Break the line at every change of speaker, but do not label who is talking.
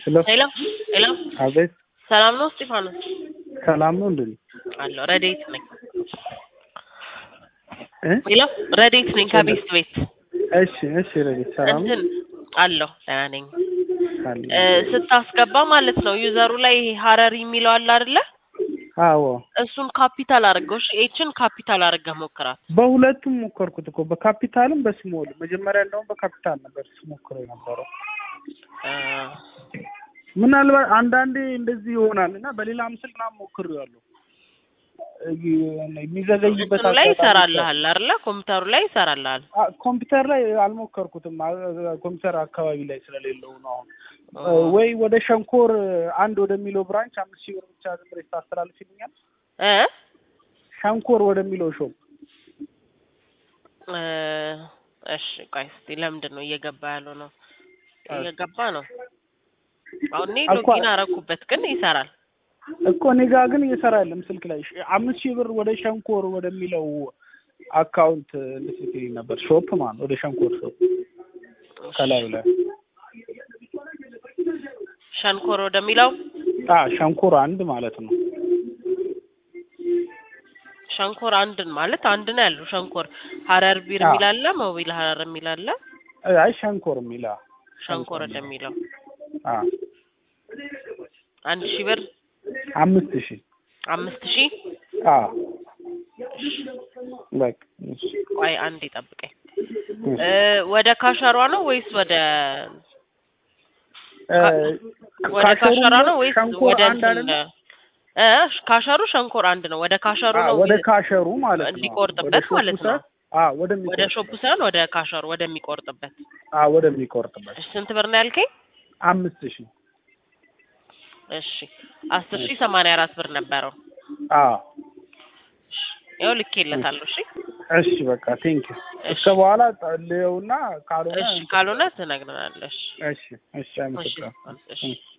ሄሎ
ሄሎ ሄሎ፣
አቤት
ሰላም ነው እስጢፋኖስ?
ሰላም ነው እንዴ?
አለሁ ረዴት ነኝ።
እ
ሄሎ ረዴት ነኝ ከቤስት ቤት
እሺ እሺ ረዲት ሰላም ነው
እንትን አለሁ ደህና ነኝ።
አለ
እ ስታስገባ ማለት ነው ዩዘሩ ላይ ይሄ ሀረሪ የሚለው አለ አይደለ?
አዎ
እሱን ካፒታል አድርገው እሺ፣ ኤችን ካፒታል አድርገህ ሞክራት።
በሁለቱም ሞከርኩት እኮ በካፒታልም በስሞል መጀመሪያ እንደውም በካፒታል ነበር ስሞክረው የነበረው
እ
ምናልባት አንዳንዴ እንደዚህ ይሆናል እና በሌላ ምስል ምናምን ሞክሬዋለሁ የሚዘገይበት
እንትኑ ላይ
አጋጣሚ
ይሰራልሃል አይደለ? ኮምፒውተሩ ላይ ይሰራልሃል።
አ- ኮምፒውተር ላይ አልሞከርኩትም። አ- ኮምፒውተር አካባቢ ላይ ስለሌለው ነው። አሁን
ኦ።
ወይ ወደ ሸንኮር አንድ ወደሚለው ብራንች አምስት ሺህ ብር ብቻ ዝም ብለሽ ታስተላልፊልኛል?
እ
ሸንኮር ወደሚለው ሾፕ
እ እሺ ቆይ እስኪ ለምንድን ነው እየገባ ያለው ነው? እየገባ ነው። አሁን እኔ
እኮ-
ሎጊን አረኩበት ግን ይሰራል።
እኮ እኔ ጋ ግን እየሰራ የለም ስልክ ላይ ሽ- አምስት ሺህ ብር ወደ ሸንኮር ወደሚለው አካውንት እንድትልክልኝ ነበር። ሾፕ ማለት ወደ ሸንኮር ሾፕ ከላዩ ላይ
ሸንኮር ወደሚለው
አ ሸንኮር አንድ ማለት ነው።
ሸንኮር አንድን ማለት አንድ ነው ያለው። ሸንኮር ሀረር ቢር
አዎ።
የሚል አለ፣ ሞቢል ሀረር የሚል አለ።
አይ ሸንኮር የሚላ
ሸንኮር ወደሚለው
አ
አንድ ሺህ ብር
አምስት ሺህ
አምስት ሺህ
አ በቃ እሺ
ቆይ አንድ ይጠብቀኝ።
እሺ።
እ ወደ ካሸሯ ነው ወይስ ወደ
እ
ወደ ካሸሯ ነው ወይስ
ሸንኮር
ወደ
አንድ
እንትን
አይደለም?
እ ካሸሩ ሸንኮር አንድ ነው። ወደ ካሸሩ
አ
ነው
ወደ ካሸሩ ማለት ነው።
ሊቆርጥበት
ወደ ሾፑ
ማለት ነው።
ሳይሆን- አ
ወደ
ወደሚቆርጥበት
ሾፑ ሳይሆን ወደ ካሸሩ ወደሚቆርጥበት።
አ ወደሚቆርጥበት
እሺ ስንት ብር ነው ያልከኝ?
አምስት ሺህ
እሺ አስር ሺህ ሰማንያ አራት ብር ነበረው።
አ
ያው ልኬለታለሁ። እሺ
እሺ በቃ ቴንክ ዩ
እሺ
እስከ በኋላ ጸልየውና ካልሆነ
እሺ ካልሆነ ትነግረናለሽ።
እሺ እሺ
እሺ
አመሰግናለሁ
እሺ
እሺ